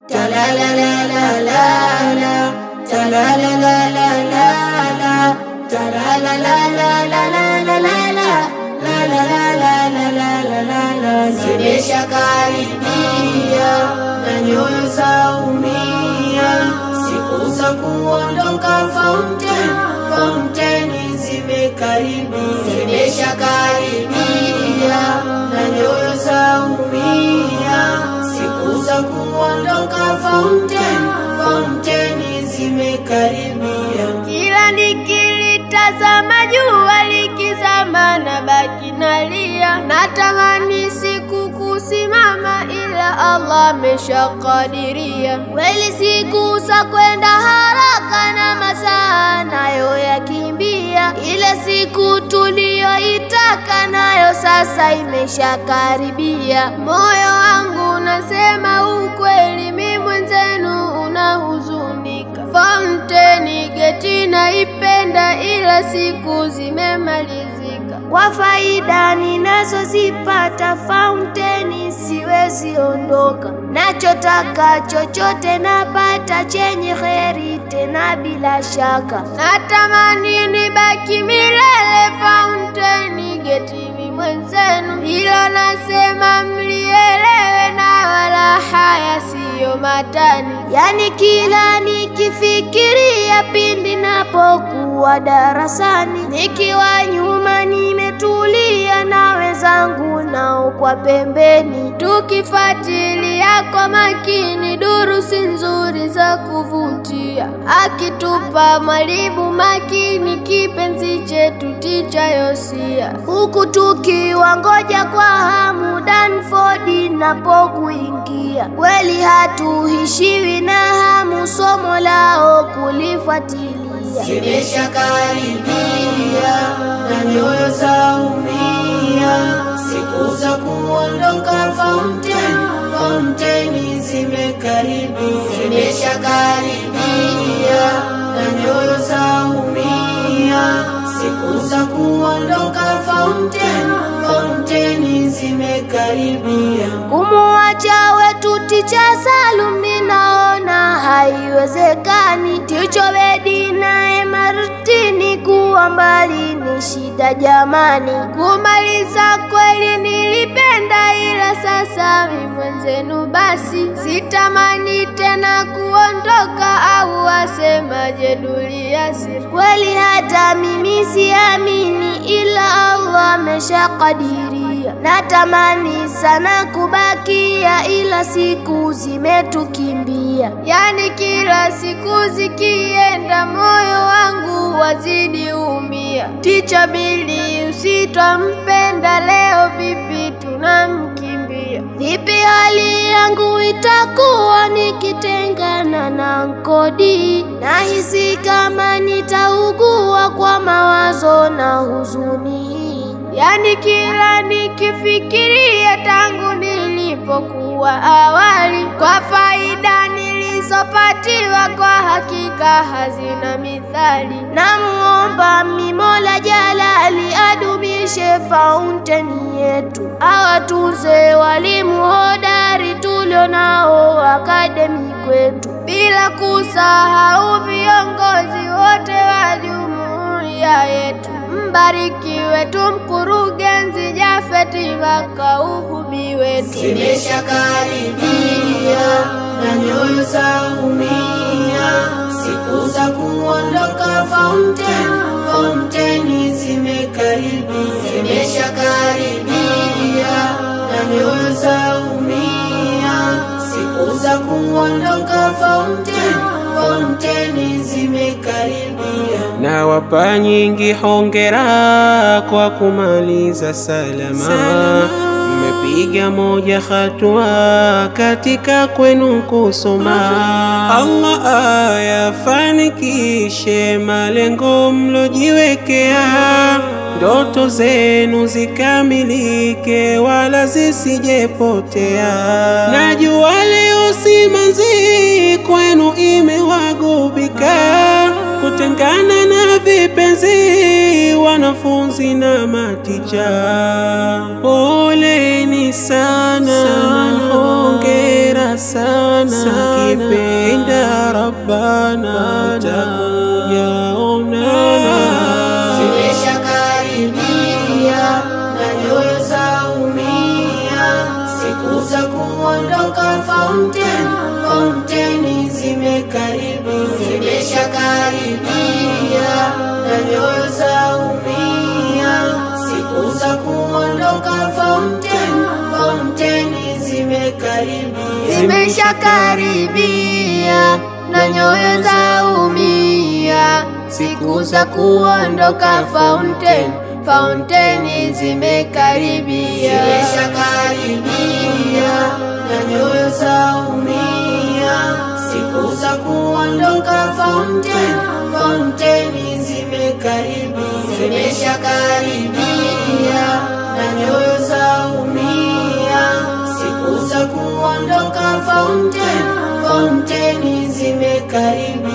Zimesha karibia na nyoyo zaumia, siku za kuondoka fountain, fountain zimekaribia. Zimesha karibia na nyoyo zaumia, siku za kuondoka fountain, fountain zimekaribia. Kila nikilitazama jua likizama na baki nalia, natamani siku kusimama, ila Allah ameshakadiria. Kweli siku za kwenda haraka na masaa nayo yakimbia, ile siku tuliyoitaka nayo sasa imeshakaribia. Moyo wangu nasema ukweli, mi mwenzenu unahuzunika. Fountain geti naipenda, ila siku zimemalizika. Kwa faida ninazozipata fountain siwezi ondoka, nachotaka chochote napata chenye heri tena bila shaka. Natamani nibaki milele fountain geti mi mwenzenu, hilo nasema mlielewe na wala haya siyo matani. Yani kila nikifikiria pindi napokuwa darasani, nikiwa nyuma nimetulia na wenzangu nao kwa pembeni, tukifuatilia kwa makini durusi nzuri za kuvutia, akitupa mwalimu makini kipenzi chetu ticha Yosia, huku tukiwa ngoja kwa hamu Danford napokuingia. Kweli hatuishiwi na hamu somo lao kulifuatilia. Zimesha karibia na nyoyo zaumia, siku za kuondoka fountain, fountain zimekaribia. Zimesha karibia na nyoyo zaumia, siku za kuondoka fountain, fountain zimekaribia. Kumuacha wetu ticha Salum ninaona haiwezekani. Ticho Bedi naye Martini kuwa mbali ni shida jamani. Kumaliza kweli nilipenda, ila sasa mi mwenzenu basi sitamani tena kuondoka, au wasemaje Duliasiri? Kweli hata mimi siamini, ila Allah ameshakadiria. Natamani sana kubakia, ila siku zimetukimbia. Yani kila siku zikienda, moyo wangu wazidi umia. Ticha Bili usitwampenda, leo vipi tunamkimbia? Vipi hali yangu itakuwa nikitengana na Nkodi? Nahisi kama nitaugua kwa mawazo na huzuni hii. Yani kila nikifikiria tangu nilipokuwa awali, kwa faida nilizopatiwa kwa hakika hazina mithali. Namuomba Mimola Jalali adumishe fountain yetu, awatunze walimu hodari tulio nao akademi kwetu, bila kusahau viongozi wote wa jumuiya yetu. Mbarikiwe tu mkurugenzi Jafeti Makauhumi wetu. Zimesha karibia na nyoyo zaumia, siku za kuondoka fountain, fountain zimekaribia. Zimesha karibia na nyoyo zaumia, siku za kuondoka fountain, fountain zimekaribia. Nawapa nyingi hongera kwa kumaliza salama, mmepiga moja hatua katika kwenu kusoma. Allah ayafanikishe malengo mlojiwekea, ndoto zenu zikamilike wala zisijepotea. Najua leo simanzi kwenu imewagubika kutengana na vipenzi, wanafunzi na maticha, poleni sana, hongera sana, kipenda Rabbana takuja onana. Zimeshakaribia na nyoyo zaumia, siku za kuondoka fountain, fountain zimekaribia. Zimeshakaribia na nyoyo zaumia, siku za kuondoka fountain, fountain zimekaribia. zimeshakaribia na nyoyo zaumia, siku za kuondoka fountain, fountain zimekaribia. Zimeshakaribia na nyoyo zaumia, siku za kuondoka fountain, fountain zimekaribia. Zimeshakaribia na nyoyo zaumia, siku za kuondoka fountain, fountain zimekaribia.